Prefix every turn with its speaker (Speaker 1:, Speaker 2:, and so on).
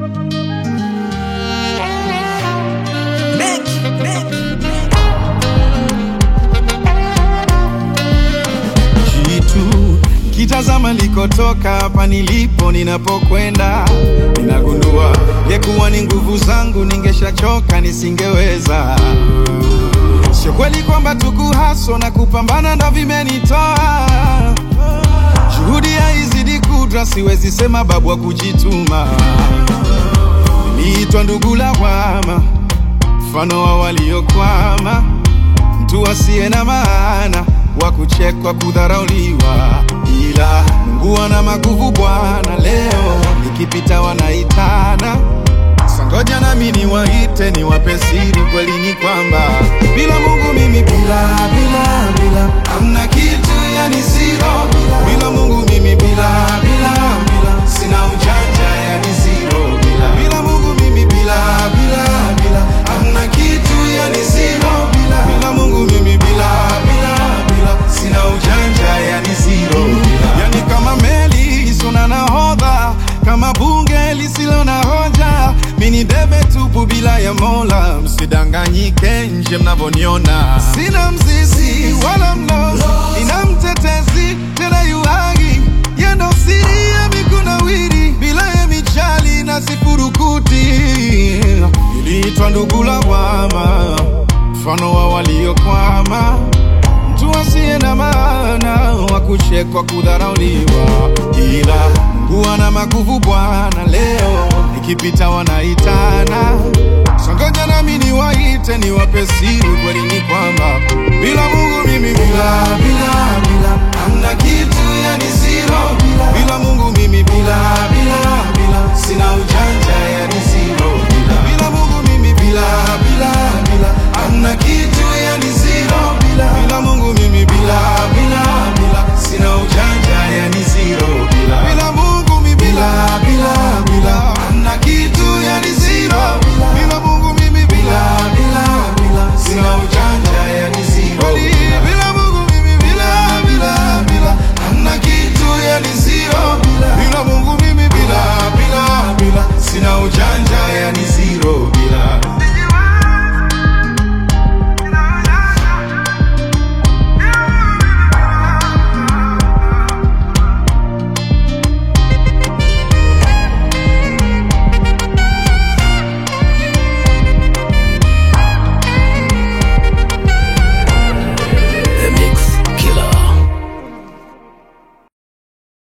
Speaker 1: Jitu kitazama likotoka hapa nilipo ninapokwenda, ninagundua yekuwa ni nguvu zangu, ningeshachoka nisingeweza. Sio kweli kwamba tukuhaso na kupambana ndo vimenitoa, juhudi haizidi kudra, siwezi sema babu wa kujituma. Niliitwa ndugu lawama, mfano wa waliokwama mtu asiye na maana wa kuchekwa, kudharauliwa, ila Mungu ana maguvu Bwana. Leo nikipita wanaitana, sangoja nami niwaite, niwape siri. Kweli ni kwamba bila Mungu mimi bila bila bila hamna kitu, yani zero. Bila Mungu mimi bila bila bila sina ujanja, yani zero. Bila bila Mungu mimi bila bila bila hamna kitu, yani zero. Bila bila Mungu mimi bila bila bila sina ujanja, yani zero. Yani kama meli isiyo na nahodha, kama bunge lisilo na hoja, mini debe tupu bila ya Mola. Msidanganyike nje mnavyoniona, sina mzizi wala mlozi, ina mtetezi tena yuhagi yendo siri ya mikunawiri bila ya michali na sifurukuti. Niliitwa ndugu lawama, mfano wa waliokwama mtu asiye na maana wa kuchekwa, kudharauliwa, ila Mungu ana maguvu Bwana. Leo nikipita wanaitana, songoja nami niwaite, niwape siri. Kweli ni kwamba bila Mungu mimi bila bila bila hamna kitu, yani zero. Bila Mungu mimi bila bila bila sina ujanja